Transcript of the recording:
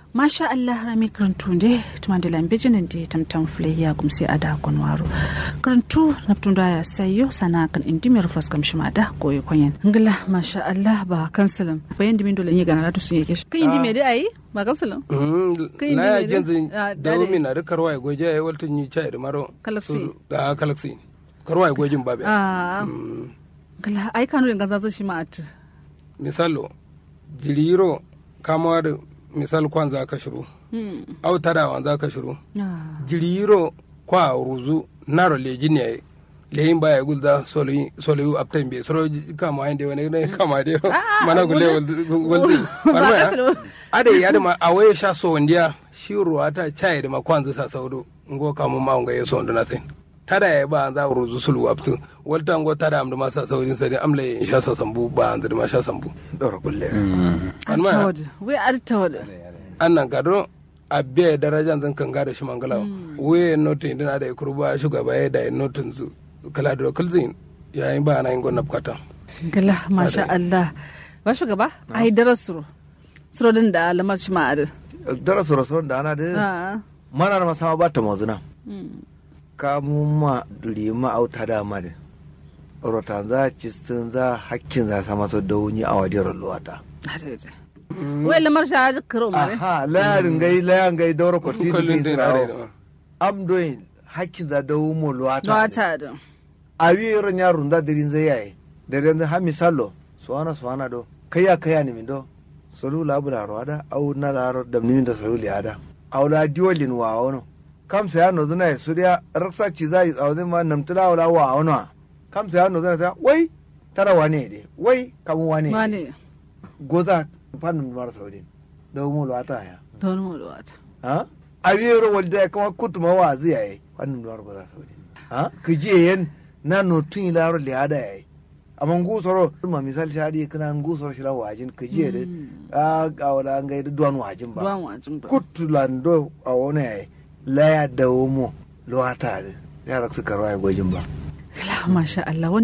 masha Allah rami karantu de tuma da lambejin da tamtam fule ya gumsi a da konwaro karantu naftun da ya sayo sana kan indi mai rufas kam shima da goye kwanyan ngila masha Allah ba kansalan bayan dimin dole ne gana da sun yake kan indi me dai ayi ba kansalan Kai na ne ya ne genzi Ah, da dare. wumi na da karwa ya goje ya waltun yi chai da maro Kalaksi. su- da kalaksi karwa ya gojin babe ah Mm, ngila ai kanu da ganza shi ma at misalo jiriro kamawa da misal kwan za ka shiru hmm au tadawan za ka shiru ah jiriro kwa ruzu naro leji ne leyin baya gulda soloyi soloyi aptan be soro kama inde wani ne kama de mana gule guldi Ba kasalo. ade ya da ma awaye sha so wandiya shi ruwa ta chai da ma kwanza sa saudo ngo kama ma ngo yeso ndo na sai tada ya ba za ruzu sulu aptu walta ngo tada am da ma sa saudin sai amle sha sa sambu ba an da ma sha sambu dora kulle Alma. altawad we altawad annan kado a biya darajan zan kan gada shi mangala we notin dina da kurba shugaba ya da notin su kala da kulzin yayin ba na yin gonna bukata ngila masha Allah ba shugaba ai darasuro suro din da lamar shi ma ad dora soro soro da ana da ah mana na masama ba ta mazuna hmm ka mu ma lima auta da ma da rotan za cistin za hakkin za sama to da wuni a wadiyar luwata Adede. Wai lamar shi a karo mare. aha layarin gai layan gai daura ko tini kullun din din are sirawo am doing hakkin za da wumo luwata Wata da. a wi ron yarun da dirin zai yayi da ran ha misalo suwana suwana do kaya kaya ni min do solu labula roada au na laro da ni da solu liada au la diolin wa wono kam sa no zuna suriya raksa ci zai au zai ma namtula wala wa wono kam sa no zuna ta wai tara wane de wai kam wane Mane. goza fannin mar saudin da mu lata ya Don mu da wata. ha a wi ro walda kama kutuma wa zai yayi fannin mar goza saudin ha kije yen na no tun laro liada yayi amma ngusoro ma misal shadi kana ngusoro shira wajin kije de a a wala ngai da duwan wajin ba Duwan wajin ba. kutulando a wani yayi laya da womo luwata da yara su karwa ya gwajin ba Masha Allah